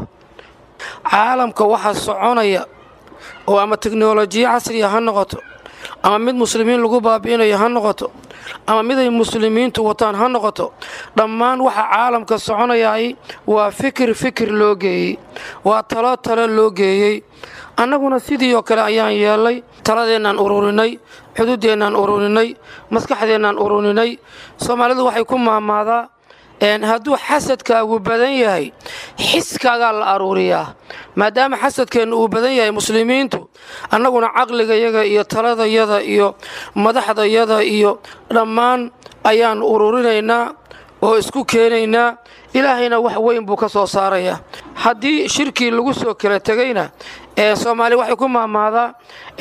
caalamka waxaa soconaya oo ama teknolojiya casriya ha noqoto ama mid muslimiin lagu baabi'inayo ha noqoto ama mid ay muslimiintu wataan ha noqoto dhammaan waxa caalamka soconayaay waa fikir fikir loo geeyey waa talo talo loo geeyey annaguna sidii oo kale ayaan yeelnay taladeennaan ururinay xuduudeennaan ururinay maskaxdeennaan ururinay soomaalidu waxay ku maamaadaa hadduu xasadkaagu badan yahay xiskaagaa la aruuriyaa maadaama xasadkeenna uu badan yahay muslimiintu annaguna caqligayaga iyo taladayada iyo madaxdayada iyo dhammaan ayaan ururinaynaa oo isku keenaynaa ilaahayna wax weyn buu ka soo saarayaa haddii shirkii lagu soo kala tegayna soomaaliya waxay ku maamaadaa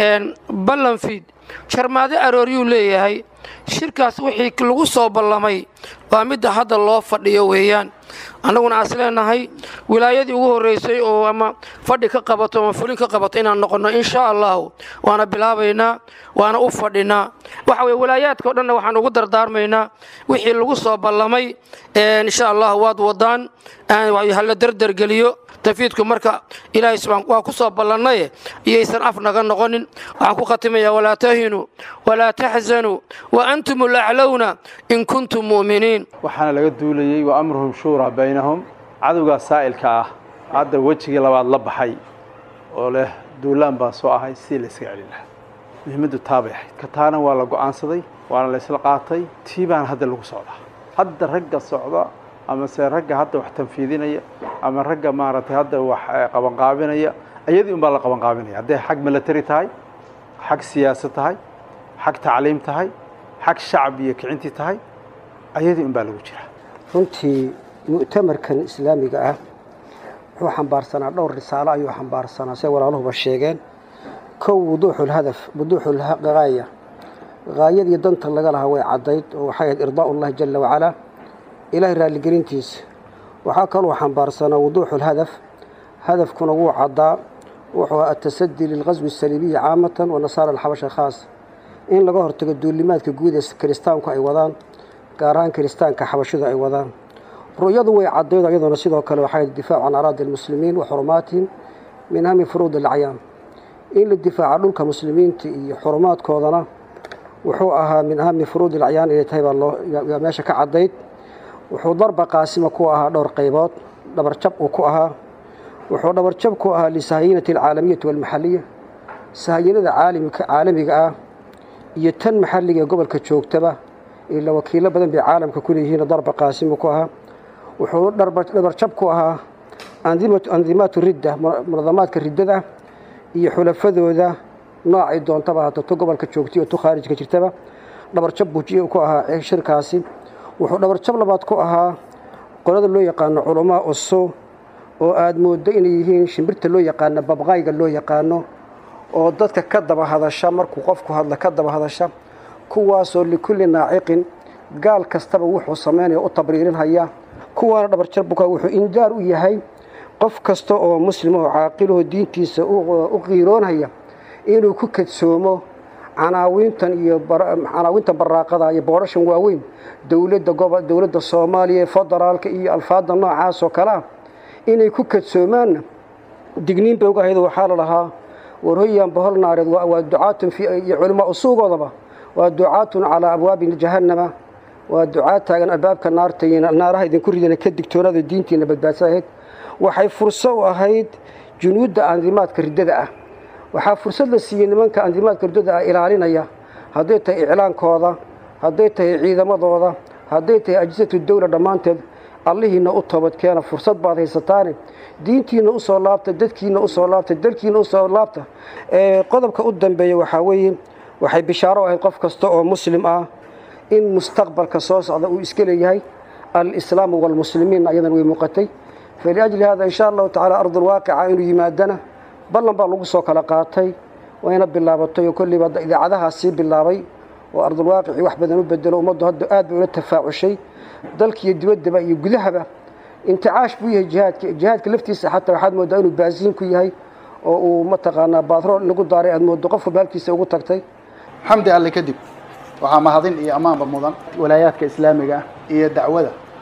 ballanfiid jarmaado arooryuu leeyahay shirkaas wixii lagu soo ballamay waa midda hadda loo fadhiyo weeyaan annaguna aas leenahay wilaayadii ugu horraysay oo ama fadhi ka qabato ama fulin ka qabato inaan noqonno insha allahu waana bilaabaynaa waana u fadhinaa waxa weye walaayaadka o dhanna waxaan ugu dardaarmaynaa wixii lagu soo ballamay insha allah waad wadaan hala derdergeliyo tafiidku marka ilaahay subaan waa ku soo ballannaye iyaysan af naga noqonin waxaan ku khatimayaa walaa tahinuu walaa taxzanuu wa antum ulaclowna in kuntum mu'miniin waxaana laga duulayey wa amruhum shuuraa baynahum cadowgaa saa'ilka ah hadda wejigii labaad la baxay oo leh duulaan baa soo ahay sidii la iska celin lahaa muhiimaddu taabay ahayd ka taana waa la go'aansaday waana la isla qaatay tii baana hadda lagu socdaa hadda ragga socda ama se ragga hadda wax tanfiidinaya ama ragga maaragtay hadda wax qabanqaabinaya ayadii un baa la qabanqaabinaya hadday xag milatary tahay xag siyaasad tahay xag tacliim tahay xag shacab iyo kicintii tahay ayadii un baa lagu jiraa runtii mu'tamarkan islaamiga ah wuxuu xambaarsanaa dhowr risaalo ayuu xambaarsanaa say walaaluhuba sheegeen kow wuduuxulhadaf wuduuxulgaaya gaayadii danta laga lahaa way caddayd oo waxay ahayd irdaa'u ullahi jala wacalaa ilaahay raalligelintiisa waxaa kaloo xambaarsanaa wuduuxulhadaf hadafkuna wuu caddaa wuxuu ahaa atasadii lilqaswi asaliibiyi caamatan wa nasaara alxabasha khaas in laga hortago duulimaadka guud ee kiristaanku ay wadaan gaar ahaan kiristaanka xabashidu ay wadaan ru'yadu way caddayd iyadoona sidoo kale waxay difaacu can araadi almuslimiin wa xurumaatihim min hami furuud alacyaan in la difaaca dhulka muslimiinta iyo xurumaadkoodana wuxuu ahaa min ahami furuud alacyaan inay tahay baa loo yaa meesha ka caddayd wuxuu darba qaasima ku ahaa dhowr qaybood dhabarjab uu ku ahaa wuxuu dhabarjab ku ahaa lisahayinati alcaalamiyati walmaxaliya sahayinada caalamiga ah iyo tan maxalliga ee gobolka joogtaba ila wakiilo badan bay caalamka ku leeyihiin darba qaasimu ku ahaa wuxuu dhabarjab ku ahaa andimaatu ridda munadamaadka riddada iyo xulafadooda noocay doontaba hata tu gobolka joogtay oo tu khaarijka jirtaba dhabarjab buu ku ahaa shirkaasi wuxuu dhabarjab labaad ku ahaa qolada loo yaqaano culamaa usu oo aada mooddo inay yihiin shimbirta loo yaqaano babqayga loo yaqaano oo dadka ka daba hadasha markuu qofku hadla ka daba hadasha kuwaasoo likulli naaciqin gaal kastaba wuxuu samaynaya u tabriirinhaya kuwaana dhabarjabbuka wuxuu indaar u yahay qof kasta oo muslim oo caaqilahoo diintiisa u qiiroonhaya inuu ku kadsoomo canaawiintan iyo canaawiintan baraaqada iyo boorashan waaweyn dowladda gobo dowladda soomaaliya federaalka iyo alfaadda noocaas oo kale ah inay ku kadsoomaanna digniin bay uga ahayd waxaa la lahaa warhoyaan bohol naareed waa ducaatun iyo culimaa usuugoodaba waa ducaatun calaa abwaabi jahannama waa ducaad taagan albaabka naarta iyo naaraha idinku ridana ka digtoonaada diintiina badbaadsa ahayd waxay furso u ahayd junuudda andimaadka riddada ah waxaa fursad la siiyey nimanka andimaadka riddada ah ilaalinaya hadday tahay iclaankooda hadday tahay ciidamadooda hadday tahay ajisatu dawla dhammaanteed allihiina u toobadkeena fursad baad haysataane diintiina usoo laabta dadkiina usoo laabta dalkiina usoo laabta qodobka u dambeeya waxaa weeye waxay bishaaro ahayd qof kasta oo muslim ah in mustaqbalka soo socda uu iska leeyahay alislaamu waalmuslimiin ayadan way muuqatay faliajli hada insha allahu tacala ardulwaaqica inuu yimaadana ballan baa lagu soo kala qaatay wayna bilaabatay oo kolliiba idaacadahaas sii bilaabay oo ardulwaaqici wax badan u bedelo ummaddu hadda aad bay ula tafaacushay dalkiiyo dibaddaba iyo gudahaba inticaash buu yahay jihaadka jihaadka laftiisa xataa waxaad mooddaa inuu baasiin ku yahay oo uu mataqaanaa baadrool lagu daaray aad mooddo qof walba halkiisa ugu tagtay xamdi alle kadib waxaa mahadin iyo ammaanba mudan walaayaadka islaamiga ah iyo dacwada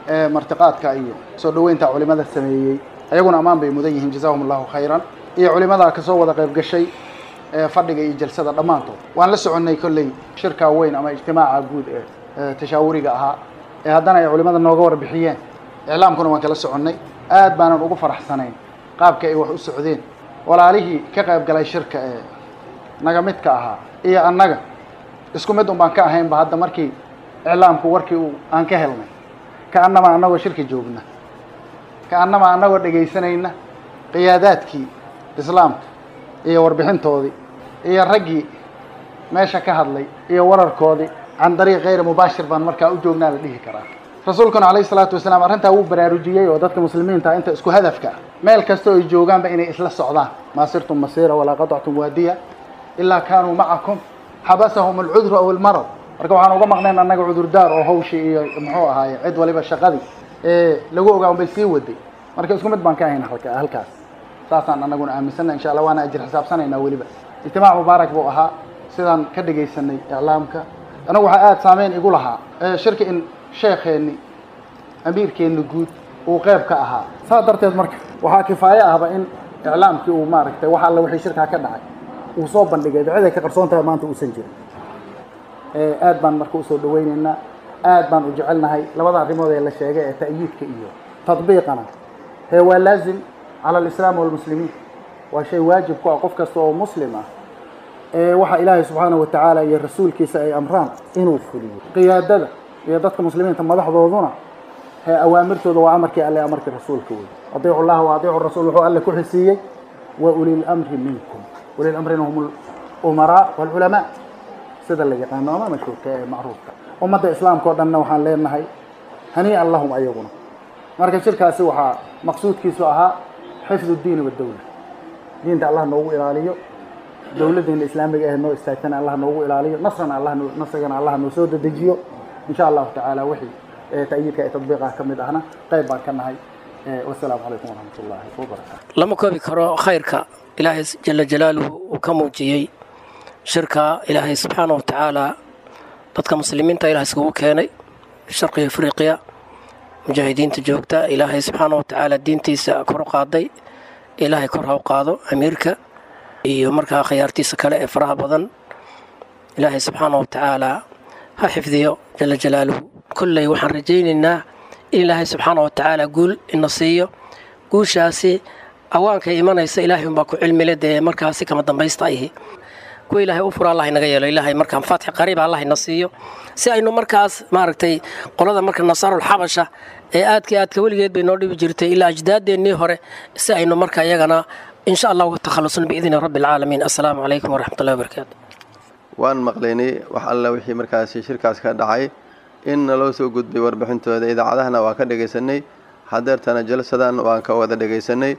ee martiqaadka iyo soo dhoweynta culimada sameeyey ayaguna ammaan bay mudan yihiin jazaahum allahu khayran iyo culimadaa kasoo wada qayb gashay ee fadhiga iyo jalsada dhammaantood waan la soconnay kolley shirkaa weyn ama ijtimaaca guud ee ee tashaawuriga ahaa ee haddana ay culimada nooga warbixiyeen iclaamkuna waan kala soconnay aad baanan ugu faraxsanayn qaabka ay wax u socdeen walaalihii ka qayb galay shirka ee naga midka ahaa iyo annaga isku mid un baan ka ahaynba hadda markii iclaamku warkii uu aan ka helnay ka annama annagoo shirka joogna ka annama annagoo dhegaysanayna qiyaadaadkii islaamka iyo warbixintoodii iyo raggii meesha ka hadlay iyo wararkoodii can dariiq kayri mubaashir baan markaa u joognaa la dhihi karaa rasuulkuna calayhi salaatu wasalaam arrintaa wuu baraarujiyey oo dadka muslimiinta inta isku hadafka ah meel kastoo ay joogaanba inay isla socdaan maa sirtum masiira walaa qatactum waadiya ilaa kaanuu macakum xabasahum alcudru aw almarad marka waxaan uga maqnayn annaga cudurdaar oo hawshii iyo muxuu ahaaye cid waliba shaqadii ee lagu ogaa unbay sii waday marka isku mid baan ka ahayn halka halkaas saasaan annaguna aaminsanna insha allah waana ajir xisaabsanaynaa weliba ijtimaac mubaarak buu ahaa sidaan ka dhegaysanay iclaamka anagu waxaa aada saameyn igu lahaa shirka in sheekheenni amiirkeenni guud uu qeyb ka ahaa saas darteed marka waxaa kifaaye ahba in iclaamkii uu maaragtay wax alla wixii shirkaa ka dhacay uu soo bandhigay cid ay ka qarsoon tahay maanta uusan jirin aad baan marka usoo dhaweyneynaa aad baan u jecelnahay labada arrimood ee la sheegay ee ta'yiidka iyo tadbiiqana hee waa laazim cala alislaam walmuslimiin waa shay waajib ku ah qof kasta oo muslim ah ee waxa ilaahay subxaana wa tacaala iyo rasuulkiisa ay amraan inuu fuliyo qiyaadada iyo dadka muslimiinta madaxdooduna hee awaamirtooda waa amarkii alle amarkii rasuulka wey adiicu llaha wa adiicu rasuul wuxuu alle ku xisiiyey wa ulil amri minkum ulil amrina hum umaraa walculamaa sida la yaqaano ama mashhuurka ee macruufka ummadda islaamka oo dhanna waxaan leenahay hanii'an lahum ayaguna marka shirkaasi waxaa maqsuudkiisu ahaa xifdu diini wadawla diinta allah noogu ilaaliyo dowladdeena islaamiga ah noo istaagtana allah noogu ilaaliyo nasrana allah nasrigana allah noo soo dedejiyo insha allahu tacaala wixii ta'yiidka ee tadbiiqaha ka mid ahna qayb baan ka nahay wasalaamu calaykum waraxmat ullaahi wabarakaatu lama koobi karo khayrka ilaahay jala jalaaluhu uu ka muujiyey shirka ilaahay subxaana wa tacaala dadka muslimiinta ilahay iskugu keenay sharqiga afriqiya mujaahidiinta joogta ilaahay subxaana wa tacaala diintiisa kor u qaaday ilaahay kor ha u qaado amiirka iyo markaa khiyaartiisa kale ee faraha badan ilaahay subxaana wa tacaala ha xifdiyo jala jalaaluhu kolley waxaan rajaynaynaa in ilaahay subxaana wa tacaala guul ina siiyo guushaasi awaankay imanaysa ilaahay unbaa ku cilmile dee markaasi kama dambaysta ihi kuwa ilaahay u fura allah inaga yeelo ilaahay markaan faatix qariiba allah ina siiyo si aynu markaas maaragtay qolada marka nasaarul xabasha ee aadka aadka weligeed bay noo dhibi jirtay ilaa ajdaaddeennii hore si aynu marka iyagana insha allah uga takhalusno biidni rabbi alcaalamiin assalaamu calaykum waraxmatullahi wabarakaatu waan maqlaynay wax alla wixii markaasi shirkaas ka dhacay in naloo soo gudbay warbixintooda idaacadahana waan ka dhegaysanay hadeertana jalsadan waan ka wada dhegaysanay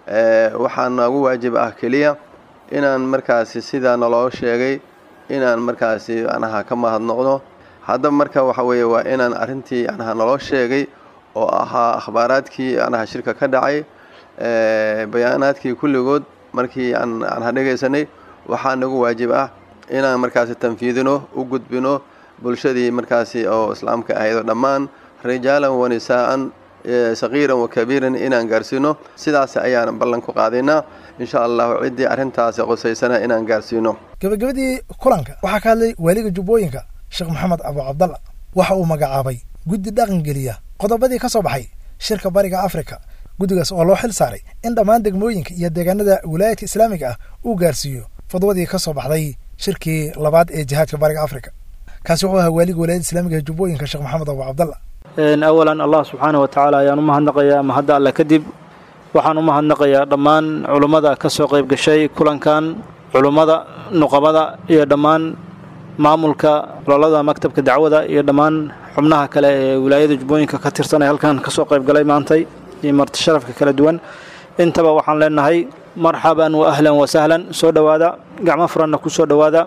waxaa noogu waajib ah keliya inaan markaasi sidaa naloo sheegay inaan markaasi anaha ka mahadnoqdo hadda marka waxa weeye waa inaan arrintii anaha naloo sheegay oo ahaa akhbaaraadkii anaha shirka ka dhacay bayaanaadkii kulligood markii aan anaha dhegaysanay waxaa nagu waajib ah inaan markaasi tanfiidino u gudbino bulshadii markaasi oo islaamka ahaydoo dhammaan rijaalan wa nisaa'an saqiiran wa kabiiran inaan gaarsiino sidaas ayaan ballan ku qaadaynaa insha allahu ciddii arrintaasi qosaysana inaan gaarsiino gabagabadii kulanka waxaa ka hadlay waaliga jubbooyinka sheekh maxamed abu cabdalla waxa uu magacaabay guddi dhaqangeliya qodobadii ka soo baxay shirka bariga afrika guddigaas oo loo xil saaray in dhammaan degmooyinka iyo deegaanada wilaayadka islaamiga ah uu gaarsiiyo fadwadii ka soo baxday shirkii labaad ee jihaadka bariga afrika kaasi wuxuu ahaa waaliga wilaayada islaamiga ee jubbooyinka sheekh maxamed abu cabdalla awalan allah subxaana wa tacaala ayaan u mahadnaqayaa mahadda alle kadib waxaan u mahadnaqayaa dhammaan culummada ka soo qayb gashay kulankan culummada nuqabada iyo dhammaan maamulka ololada maktabka dacwada iyo dhammaan xubnaha kale ee wilaayada jubbooyinka ka tirsan ee halkan ka soo qayb galay maantay iyo marti sharafka kala duwan intaba waxaan leenahay marxaban wa ahlan wa sahlan soo dhowaada gacmo furanna ku soo dhowaada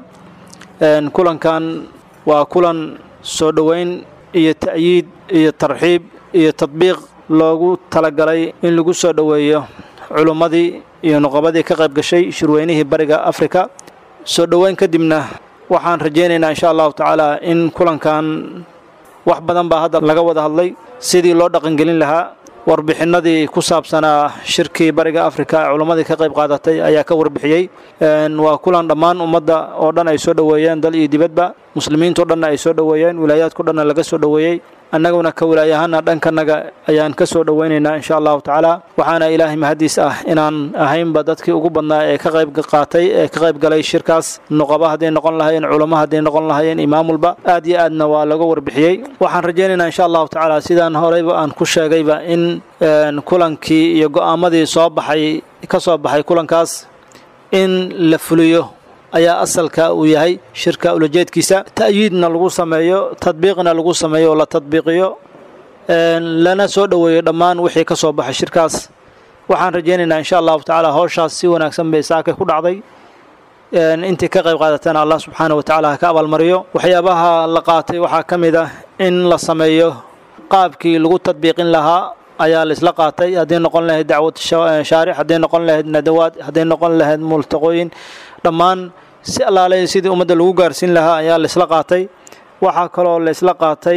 kulankan waa kulan soo dhoweyn iyo ta'yiid iyo tarxiib iyo tadbiiq loogu talagalay in lagu soo dhoweeyo culummadii iyo nuqabadii ka qayb gashay shirweynihii bariga afrika soo dhoweyn kadibna waxaan rajaynaynaa insha allahu tacaala in kulankan wax badan baa hadda laga wada hadlay sidii loo dhaqangelin lahaa warbixinadii ku saabsanaa shirkii bariga afrika ee culammadii ka qayb qaadatay ayaa ka warbixiyey waa kulan dhammaan ummadda oo dhan ay soo dhoweeyeen dal iyo dibadba muslimiintao dhanna ay soo dhoweeyeen wilaayaadko dhanna laga soo dhoweeyey annaguna ka wilaayahaana dhankanaga ayaan ka soo dhoweynaynaa insha allahu tacaala waxaana ilaahay mahadiis ah inaan ahaynba dadkii ugu badnaa ee ka qayb qaatay ee ka qayb galay shirkaas nuqaba hadday noqon lahaayeen culamo hadday noqon lahaayeen imaamulba aad iyo aadna waa laga warbixiyey waxaan rajaynaynaa insha allahu tacaala sidaan horeyba aan ku sheegayba in kulankii iyo go'aamadii soo baxay ka soo baxay kulankaas in la fuliyo ayaa asalka uu yahay shirka ulajeedkiisa ta'yiidna lagu sameeyo tadbiiqna lagu sameeyo oo la tadbiiqiyo lana soo dhoweeyo dhammaan wixii ka soo baxay shirkaas waxaan rajaynaynaa insha allahu tacaala howshaas si wanaagsan bay saakay ku dhacday intii ka qayb qaadatana allah subxaana wa tacaala ha ka abaalmariyo waxyaabaha la qaatay waxaa ka mid ah in la sameeyo qaabkii lagu tadbiiqin lahaa ayaa laisla qaatay hadday noqon lahayd dacwad shaaric hadday noqon lahayd nadawaad hadday noqon lahayd multaqooyin dhammaan si allaaley sidii ummadda lagu gaarsiin lahaa ayaa laisla qaatay waxaa kaloo laisla qaatay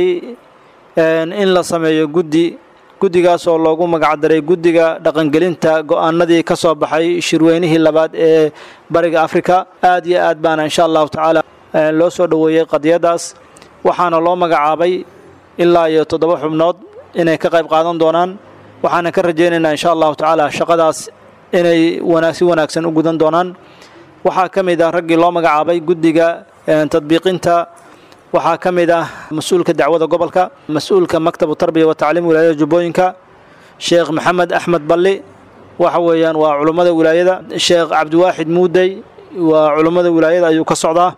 in la sameeyo guddi guddigaas oo loogu magacdaray guddiga dhaqangelinta go'aanadii ka soo baxay shirweynihii labaad ee bariga afrika aad iyo aad baana insha allahu tacaala loo soo dhoweeyey qadiyadaas waxaana loo magacaabay ilaa iyo toddoba xubnood inay ka qayb qaadan doonaan waxaana ka rajaynaynaa insha allahu tacaala shaqadaas inay si wanaagsan u gudan doonaan waxaa ka mid ah raggii loo magacaabay guddiga tadbiiqinta waxaa ka mid ah mas-uulka dacwada gobolka mas-uulka maktabu tarbiya wa tacliim wilaayada jubbooyinka sheekh maxamed axmed balli waxa weeyaan waa culummada wilaayada sheekh cabdiwaaxid muudey waa culummada wilaayada ayuu ka socdaa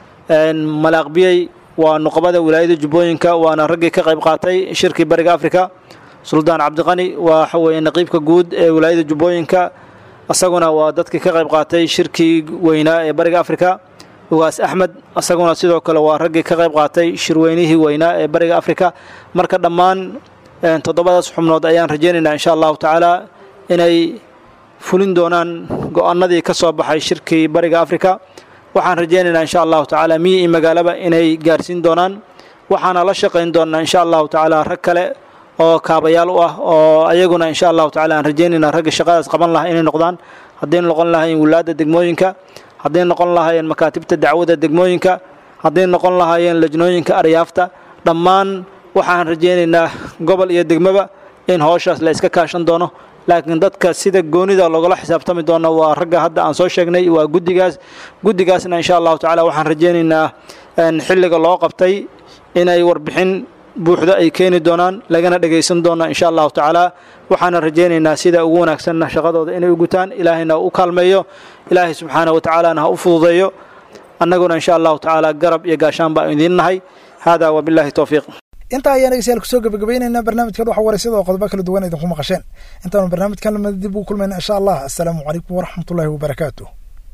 malaaqbiyey waa nuqabada wilaayada jubbooyinka waana raggii ka qayb qaatay shirkii bariga afrika suldaan cabdiqani waxa weeye naqiibka guud ee wilaayada jubbooyinka isaguna waa dadkii ka qayb qaatay shirkii weynaa ee bariga afrika ugaas axmed isaguna sidoo kale waa raggii ka qayb qaatay shirweynihii weynaa ee bariga afrika marka dhammaan toddobadaas xubnood ayaan rajaynaynaa insha allahu tacaala inay fulin doonaan go-aanadii ka soo baxay shirkii bariga afrika waxaan rajaynaynaa insha allahu tacaala miyi iyo magaalaba inay gaarsiin doonaan waxaana la shaqayn doonaa insha allahu tacaala rag kale oo kaabayaal u ah oo ayaguna insha allahu tacala aan rajaynaynaa ragga shaqadaas qaban lahaa inay noqdaan hadday noqon lahaayeen wilaadda degmooyinka hadday noqon lahaayeen makaatibta dacwada degmooyinka hadday noqon lahaayeen lajnooyinka aryaafta dhammaan waxaan rajaynaynaa gobol iyo degmaba in howshaas la iska kaashan doono laakiin dadka sida goonida loogala xisaabtami doono waa ragga hadda aan soo sheegnay waa guddigaas guddigaasna insha allahu tacala waxaan rajaynaynaa xilliga loo qabtay inay warbixin buuxda ay keeni doonaan lagana dhegaysan doona insha allahu tacaala waxaana rajaynaynaa sida ugu wanaagsanna shaqadooda inay u gutaan ilaahayna u kaalmeeyo ilaahay subxaana wa tacaalana ha u fududeeyo annaguna insha allahu tacaala garab iyo gaashaan baan idiin nahay hada wabillahi towfiiq intaa ayaan dhegeystayaal kusoo gabagabaynaynaa barnaamijkan waxa waraysyada oo qodobo kala duwan idinku maqasheen intaanu barnaamijkan lamada dib ugu kulmayna insha allah assalaamu calaykum waraxmatullahi wabarakaatuh